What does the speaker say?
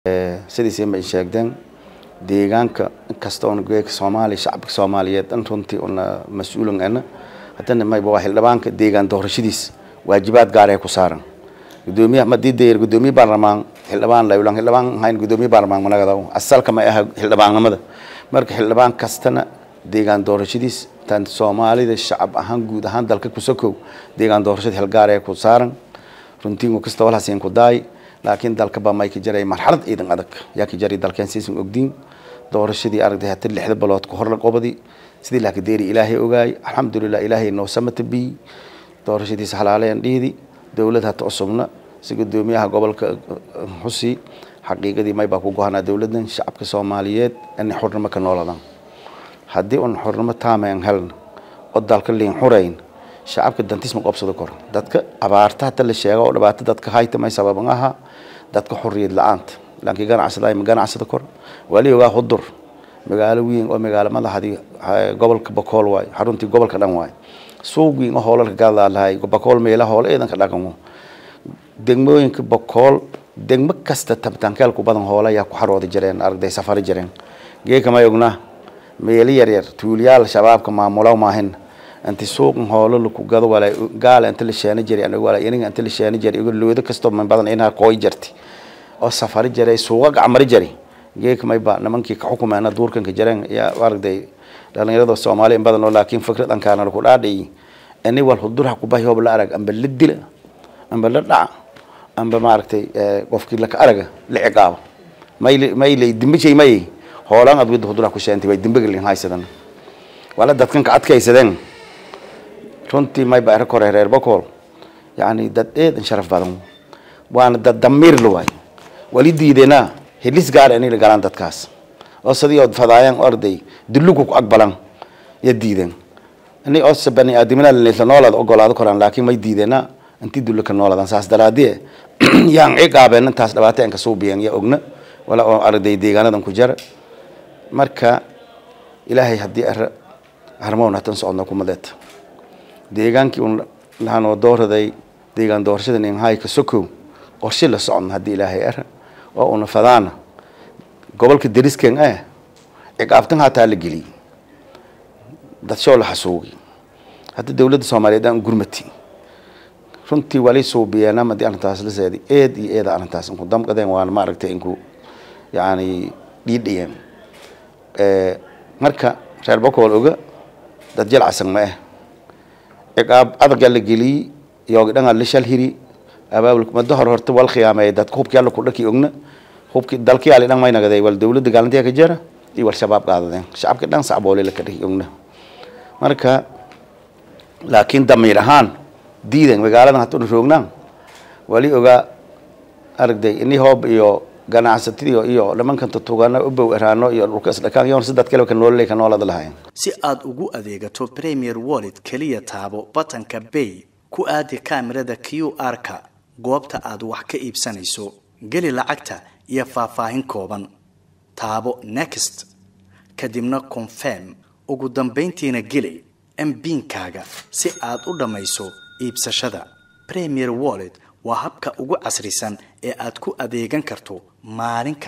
sidiisii ma sheegdeen deegaanka inkasta oona geeka soomaaliya shacabka soomaaliyeed dhan runtii una mas-uulan ana haddana mayba waa xildhibaanka deegaan doorashadiis waajibaad gaar ee ku saaran gudoomiyaha madii dayar gudoomiye baarlamaan xildhibaan layulan xildhibaan hayn gudoomiye baarlamaan managada asalka ma aha xildhibaannimada marka xildhibaan kastana deegaan doorashadiis tan soomaalida shacab ahaan guud ahaan dalka kusokow deegaan doorashada xilgaar ee ku saaran runtii kasta walhasiin ku daay laakiin dalka baa may ka jaray marxalad ciidan adag yaa ka jaray dalkeen siisan ogdiin doorashadii aragtay hata lixda balood ka hor la qobadi sidii laa ka deeri ilaahay ogaay alxamdulilah ilaahay noo samata biy doorashadiisa halaaleen dhiidi dowlad hata cusubna si gudoomiyaha gobolka xusi xaqiiqadii may baa ku gohanaa dowladan shacabka soomaaliyeed inay xurnimo ka nooladan haddii un xurnimo taameen helna oo dalka liin xurayn shacabka dantisma qobsado kor dadka abaarta hata la sheega oo dhibaato dadka hayta may sababan aha dadka xorriyad la-aanta laakiin ganacsada ma ganacsada kor wali ogaa hudur magaalo weyn oo magaalo madaxdii gobolka bakool waay xaruntii gobolka dhan waay suuq weyn oo hoolalka gadaa lahay bakool meela hoole eedanka dhaqan degmooyinka bakool degmo kasta tabitaankeel ku badan hoole ayaa ku xarooda jireen aragday safari jireen geeka may ognaa meelo yaryar tuuliyaal shabaabka maamula maahin inti suuqan hoolo laku gado wala gaala inta la sheena jiray aniga wala iniga inta la sheena jiray igu looda kasto man badan inaa kooy jirtay oo safari jiray suuqa gacmari jiray geeka may ba nimankii ka xukumeena duurkan ka jireen yaa aragday dhalinyarada soomaali in badan oo laakiin fikrad ankaana laku dhaadhay ini wal hudurha ku bahi hoob la arag amba la dila amba la dhaca amba maaragtay qofkii laka araga la ciqaabo may may lay dimbishay may hoolaan ad wada hudurha ku sheentay way dimbiga lin haysadan wala dadkan ka adkaysadeen runtii may ba kore reer bakool yani dad eedan sharaf badan waana dad damiir la waay wali diideenaa helis gaara inay la galaan dadkaas oo sidii ood fadaayaan orday dullugu ku aqbalan ya diideen inay oo bani aadamina la noolaad ogolaado koraan laakiin may diideenaa intii dullu ka noolaadaan saas daraadie yaan ciqaabeen intaas dhibaato aan ka suubiyeen ya ogna wala oo arday deegaanadan ku jara marka ilaahay haddii harmoon hatan socodna kumadeeta deegaankii un lahanoo dooraday deegaan doorashada ninhayka sokow qorshe la socon haddii ilaahay ara oo una fadaana gobolka derisken eh ciqaabtan hataa la geliyey dadshoo la xasuugi hadda dowladda soomaaliyeed aan gurmati runtii wali suubiyeena madii arrintaas la seedi eed iyo eeda arrintaas inku damqadeen waana maaragtay inku yacni dhiidhiyeen marka reer bakool oga dad jalcasan ma eh ciqaab adagaa la geliyey yoogi dhangaa la shal hiri abaabul mado hor horta wal khiyaameeyay dadka hubkii alla ku dhaki ogna hubkii dalkii ali dhan may nagaday wal dowladda gaalantiya ka jara iyo wal shabaab qaadadeen shacabka dhan sacboole la ka dhaki ogna marka laakiin damiir ahaan diidan magaaladan hata una roognaan wali ogaa aragday ini hoob iyo ganacsatadii iyo nimankan tutugana ubow eraano iyo dhulka isdhakaan yoon si dad kale ka noolale ka noolada lahayn si aad ugu adeegato premier wallet keliya taabo batanka bay ku aadi kaamirada q r-ka goobta aad wax ka iibsanayso geli lacagta iyo faahfaahin kooban taabo next kadibna confirm ugu dambayntiina geli mbiinkaaga si aad u dhammayso iibsashada premier wallet waa habka ugu casrisan ee aad ku adeegan karto maalin